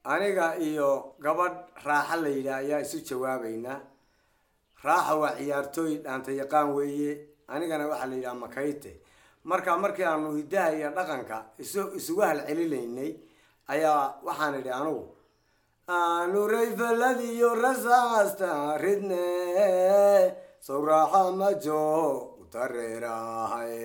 aniga iyo gabadh raaxa la yidhaah ayaa isu jawaabaynaa raaxa waa ciyaartooy dhaanta yaqaan weeye anigana waxaa la yidhaha makayte marka markii aanu hiddaha iyo dhaqanka isu isugu halcelinaynay ayaa waxaan idhi anugu aanuray faladiyo rasaasta ridne sow raaxa majo utareerahay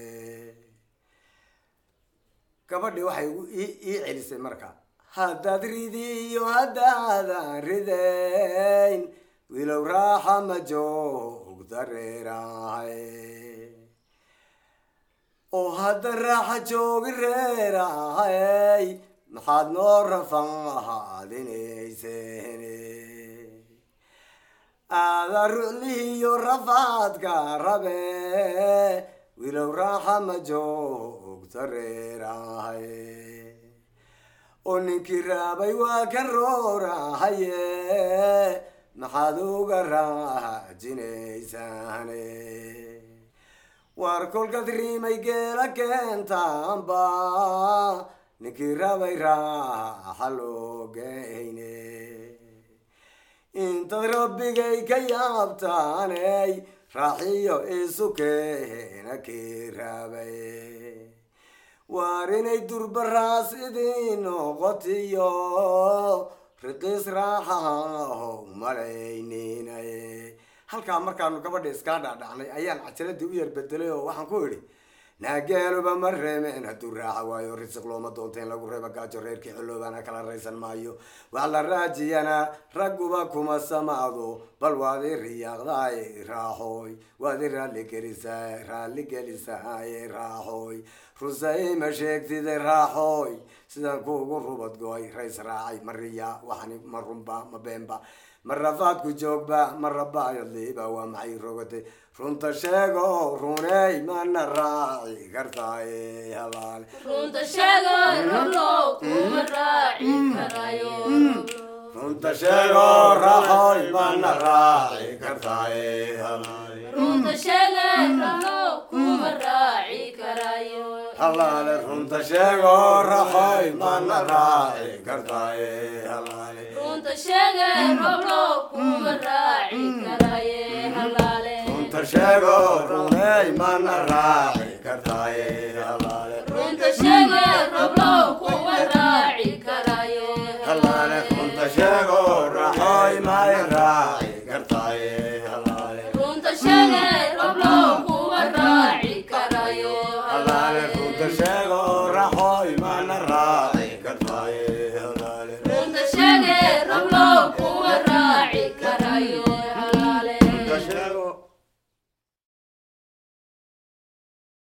gabadhii waxay igu ii ii celisay marka haddaad ridi iyo haddaadan ridayn wilow raaxa majo ugdareerahay oo hadda raaxa joogi reerahay maxaad noo rafan ahaadinayseen aada ruclihiyo rafaadka rabe wilow raaxa majo ugdareerahay oo ninkii raabay waa kan roorahaye maxaad uga raajinaysaane waar kolkaad riimay geela keentaanba ninkii raabay raaxa loo geyne intaad rabbigay ka yaabtaaney raaxiyo isu keena kii raabay waar inay durbaraas idin noqotiyo riqiis raaxaho malayninaye halkaa markaanu gabadha iskaa dhaadhacnay ayaan cajaladii u yar bedelay oo waxaan ku idhi naageeluba ma reemeen hadduu raaxa waayo risiq looma doonta in lagu reebo gaajo reerkii xoloobaana kala raysan maayo wax la raajiyana ragguba kuma samaado bal waad i riyaaqdaay raaxooy waad i raalligelisaa raalligelisaay raaxooy rusay ma sheegtide raaxooy sidaan kuugu rubad go-ay rays raacay ma riya waxani ma runba ma beenba ma rafaadku joogba ma rabaayadliiba waa maxay rogatay runta sheego runey mana raaci kartaaye halaale runta sheego rablo kuma raaci karayo runta sheego raaxoy mana raaci kartaaye halaale runta sheego rablo kuma raaci karayo halaale runta sheego raaxoy mana raaci kartaaye halaale runta sheego rablo kuma raaci karaye halaale runta sheego runey mana raaci kartaaye halaale runta sheego rablo kuma raaci karayo halaale runta sheego raaxoy may raaci kartaaye halaale runta sheego rablo kuma raaci karayo halaale runta sheego raaxoy mana raaci kartaaye halaale runta sheego rablo